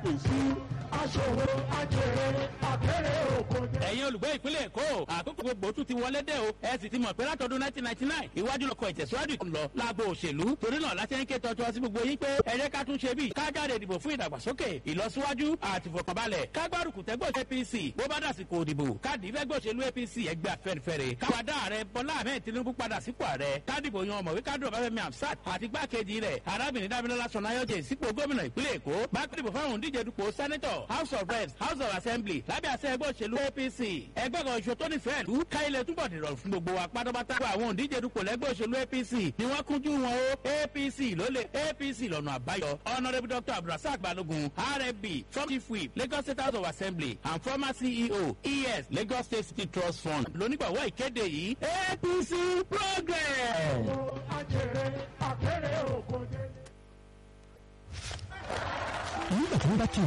apc aṣòwò ajẹrẹ àkẹrẹ òkòjẹ. ẹ̀yin olùgbé ìpínlẹ̀ èkó àkókò gbogbo tún ti wọlé dé o ẹ sì ti mọ̀ pé látọdún 1999 ìwájú lọkọ̀ ìtẹ̀síwájú tó ń lọ lágbo òṣèlú torí náà láti ń ké tọ́jú sí gbogbo yín pé ẹ jẹ́ ká tún ṣe bí ká jáde ìdìbò fún ìdàgbàsókè ìlọsíwájú àti ìfọkànbalẹ̀ ká gbárùkù tẹ́gbọ́ apc bó bá dàsìkò òdìbò káàdì ìfẹ́gbẹ́ òṣèlú apc ẹgbẹ́ afẹ́nifẹ́re káwádà ààrẹ bọ́lá ahmed tinubu padà sípò ààrẹ kádìbò yan ọmọwé kádùn ọbáfẹ́mi amsat àti gbákejì rẹ̀ arábìnrin dábìlọ́lá sọ̀nàyọ́jẹ̀ sípò gómìnà ìpínlẹ̀ èkó bákẹ́dìbò fáwọn òǹdíje dupò sẹ́nẹ́tọ̀ house of reps house of assembly lábẹ́ àṣẹ ẹgbẹ́ òṣèlú apc ẹgbẹ́ kan ìṣó tó nífẹ̀ẹ́ lù ká ilẹ̀ túbọ̀ dìrọ̀ fún gbogbo wa pátápátá àwọn òǹdíje dupò lẹ́gbẹ́ òṣèlú apc ni wọ́n kúnjú wọn o apc ló lè apc lọ́nà àbáyọ honourable dr abdulrasaq balogun rfb former chief whip lagos state house of assembly and former ceo es lagos state city trust fund lónígbàwọ́ ìkéde yìí apc progress. ajẹrẹ àkẹrẹ òkòjẹ. nígbà tí wọ́n bá kí